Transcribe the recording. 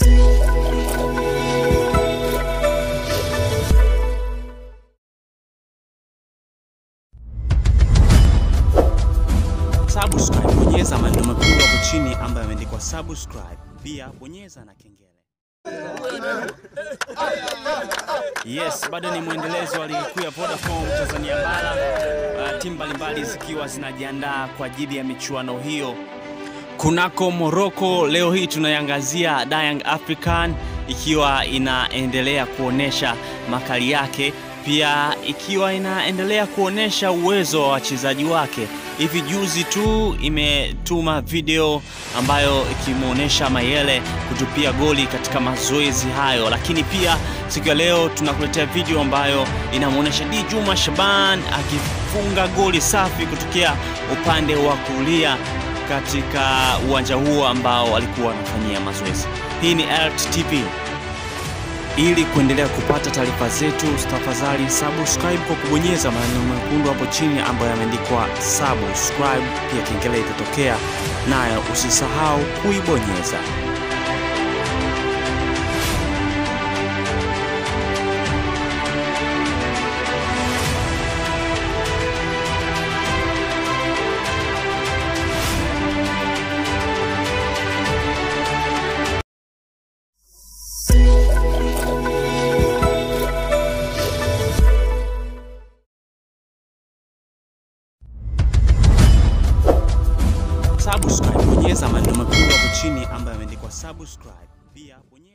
Subscribe, bonyeza maneno mekundu hapo chini ambayo yameandikwa subscribe. Pia bonyeza na kengele. Yes, bado ni mwendelezo wa ligi kuu ya Vodacom Tanzania bara, uh, timu mbalimbali zikiwa zinajiandaa kwa ajili ya michuano hiyo kunako Morocco. Leo hii tunaiangazia Young African ikiwa inaendelea kuonesha makali yake, pia ikiwa inaendelea kuonesha uwezo wa wachezaji wake. Hivi juzi tu imetuma video ambayo ikimwonyesha Mayele kutupia goli katika mazoezi hayo, lakini pia siku ya leo tunakuletea video ambayo inamwonyesha Di Juma Shaban akifunga goli safi kutokea upande wa kulia katika uwanja huo ambao walikuwa wanafanyia mazoezi. Hii ni Alert TV. Ili kuendelea kupata taarifa zetu, tafadhali subscribe kwa kubonyeza maneno mekundu hapo chini ambayo yameandikwa subscribe, pia kengele itatokea nayo, usisahau kuibonyeza. Subscribe, bonyeza maneno mekundu hapo chini ambayo yameandikwa subscribe, pia bonyeza